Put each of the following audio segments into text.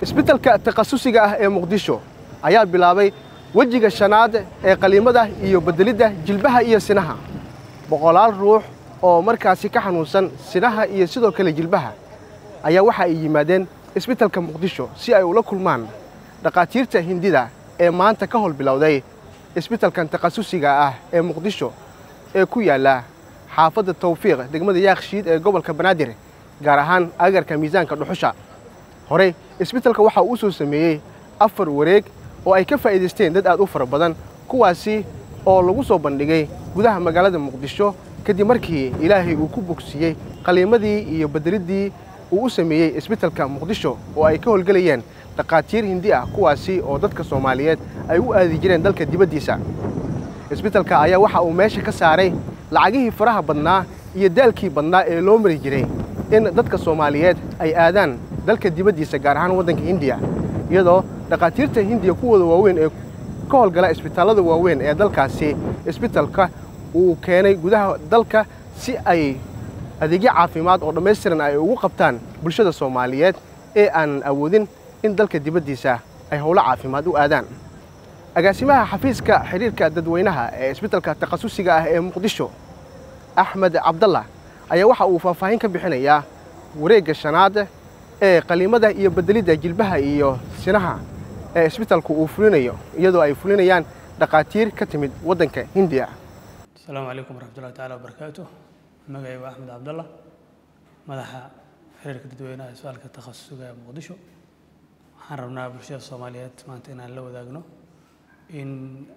isbitaalka takhasusiga ah ee muqdisho ayaa bilaabay wejiga shanaad ee qaliimada iyo beddelidda jilbaha iyo sinaha boqolaal ruux oo markaasi ka xanuunsan sinaha iyo sidoo kale jilbaha ayaa waxa ay yimaadeen isbitaalka muqdisho si ay ula kulmaan dhakhaatiirta hindida ee maanta ka howl bilowday isbitaalkan takhasusiga ah ee muqdisho ee ku yaalla xaafadda tawfiiq degmada yaakshiid ee gobolka banaadir gaar ahaan agarka miisaanka dhuxusha horey isbitaalka waxaa uu soo sameeyey afar wareeg oo ay ka faa'iidaysteen dad aad u fara badan kuwaasi oo lagu soo bandhigay gudaha magaalada muqdisho kadib markii ilaahay uu ku bogsiiyey qaliimadii iyo bedeliddii uu u sameeyey isbitaalka muqdisho oo ay ka howlgelayeen dhakhaatiir hindi ah kuwaasi oo dadka soomaaliyeed ay u aadi jireen dalka dibaddiisa isbitaalka ayaa waxa uu meesha ka saaray lacagihii faraha badnaa iyo daalkii badnaa ee loo mari jiray in dadka soomaaliyeed ay aadaan dalka dibaddiisa gaar ahaan waddanka hindiya iyadoo dhakhaatiirta hindiya kuwooda waaweyn ee ka howlgala isbitaallada waaweyn ee dalkaasi isbitaalka uu keenay gudaha dalka si ay adeegyo caafimaad oo dhammaystiran ay ugu qabtaan bulshada soomaaliyeed ee aanan awoodin in dalka dibaddiisa ay howlo caafimaad u aadaan agaasimaha xafiiska xidhiirka dadweynaha ee isbitaalka takhasusiga ah ee muqdisho axmed cabdalla ayaa waxa uu faahfaahin ka bixinayaa wareegga shanaad ee qaliimada iyo beddelidda jilbaha iyo sinaha ee isbitaalku uu fulinayo iyadoo ay fulinayaan dhakhaatiir ka timid waddanka hindiya asalaamu calaykum waraxmatullahi taala wabarakaatu magacay waa axmed cabdalla madaxa xiriirka dadweynaha isbitaalka takhasusiga ee muqdisho waxaan rabnaa bulshada soomaaliyeed maanta inaan la wadaagno in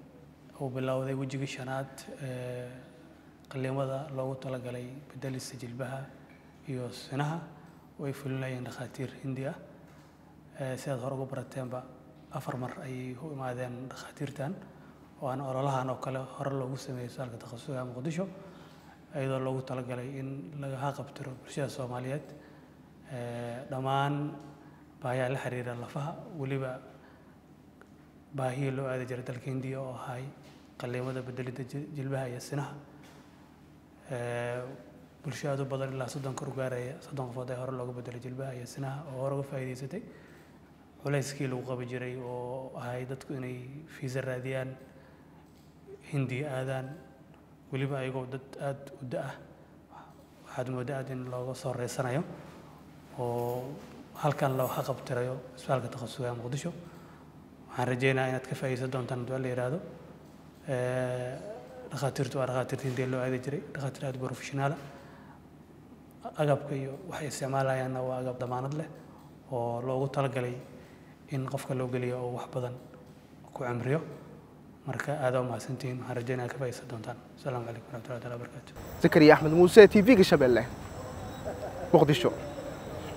uu bilowday wejigii shanaad ee qaliimada loogu talagalay bedelista jilbaha iyo sinaha oo ay fulinayeen dhakhaatiir hindi ah sidaad hore uga barateenba afar mar ayay u imaadeen dhakhaatiirtan oo aan ololahan oo kale hore loogu sameeyey isbitaalka takhasusiga muqdisho iyadoo loogu talagalay in laga qabtiro bulshada soomaaliyeed dhammaan baahiyaha la xiriira lafaha weliba baahiyii loo aadi jiray dalka hindiya oo ahay qaliimada bedelidda jilbaha iyo sinaha bulsho aad u badan ilaa soddon kor gaaraya soddon qofood ee hore looga bedelay jilbaha iyo sinaha oo hore uga faa'iidaysatay culayskii lagu qabi jiray oo ahay dadku inay fiisa raadiyaan hindiya aadaan weliba ayagoo dad aada u da-ah waxaad moodaa aad in looga soo reysanayo oo halkan loo haqabtirayo isbitaalka takhasusiga muqdisho waxaan rajeynayaa inaad ka faa'iidaysan doontaan haddii la yidhaahdo dhakhaatiirtu waa dhakhaatiirta hindiya loo aadi jiray dhakhaatiir aada professionaala agabka iyo waxay isticmaalayaanna waa agab damaanad leh oo loogu talagalay in qofka loo geliyo oo wax badan ku cimriyo marka aada u mahadsantihiin waxaan rajeynaya ka faa'iidaysan doontaan asalaamu calaykum waraxmatullahi taala wabarakaatu zakariya axmed muuse t v-ga shabeelle muqdisho